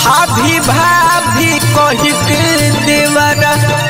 भाभी भाभी कही के देवरा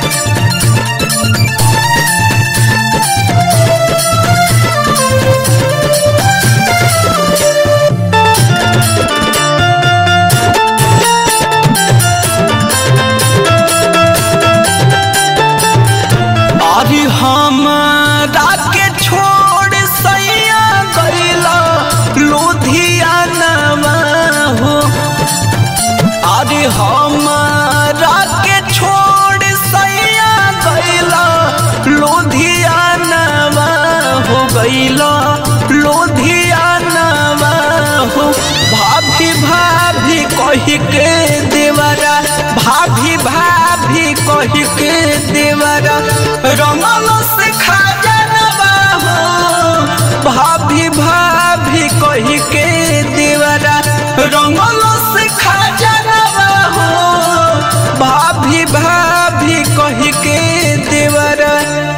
अरे हमरा के छोड़ सैया गईला लुधियाना हो अरे हमरा के छोड़ सैया गईला लुधियाना हो गईला लुधियाना हो भाभी भाभी कही के देवरा भाभी भाभी कही के देवरा रंगल से खा जानवा हो भाभी भाभी कही के देवरा रंगल से खा जानवा हो भाभी भाभी कही के देवरा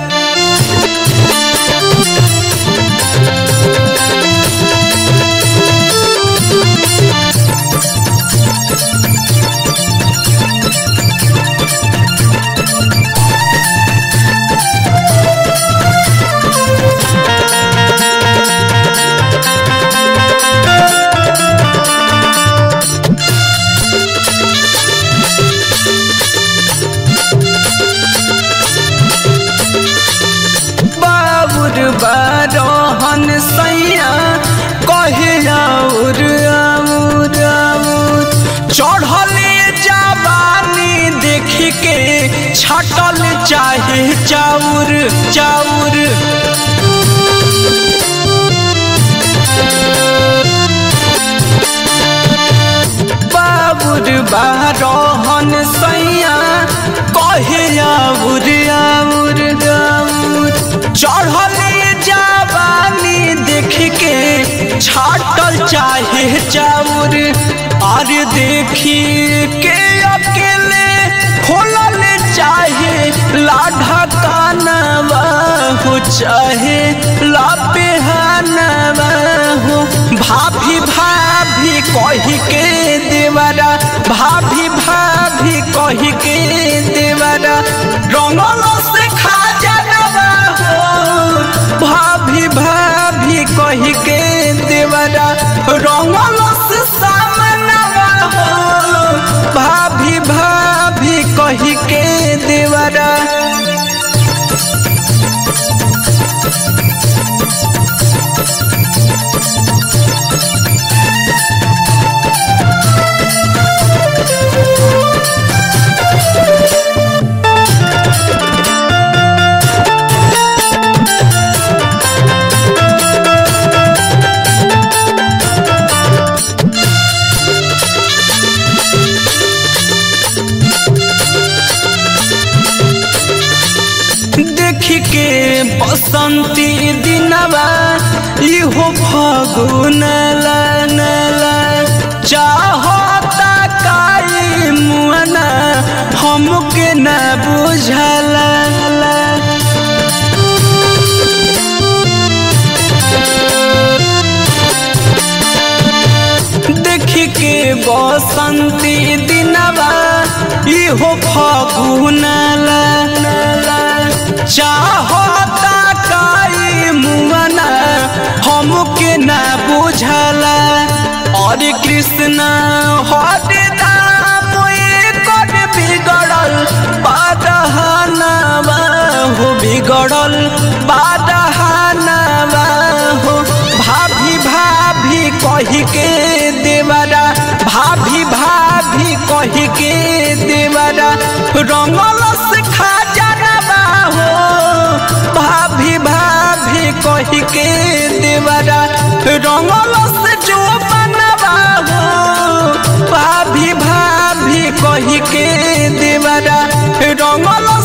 बाबुर बारहन सैया कहे और आउर आउर चढ़ले जवानी देख के छटल चाहे चाउर चाउर बाबुर बारहन सैया कहे आउर आउर आउर चढ़ले जवानी देख के छाटल चाहे चाउर और देखी के अकेले खोलल चाहे लाढ़ा कानवा हो चाहे लापेहानवा हो भाभी भाभी कही के देवरा भाभी भाभी कही के देवरा रंगल से खा जानवा हो भाभी भाभी कही के देवरा रंगल से सामनवा हो भाभी भाभी कही के देवरा देख के बसंती दिनवा इहो फगुन नला चाहता काई मुअना हमके न बुझला देख के बसंती दिनवा इहो फगुन चाहता काई मुअना हमके न बुझला और कृष्ण हरे दाम कर बिगड़ल बादहानवा हो बिगड़ल बादहानवा हो भाभी भाभी कही के देवरा भाभी भाभी कही के देवरा रंगल से खा जानवा हो भाभी भाभी कही के देवरा रंगल से जो बनवा हो भाभी भाभी कही के देवरा रंगल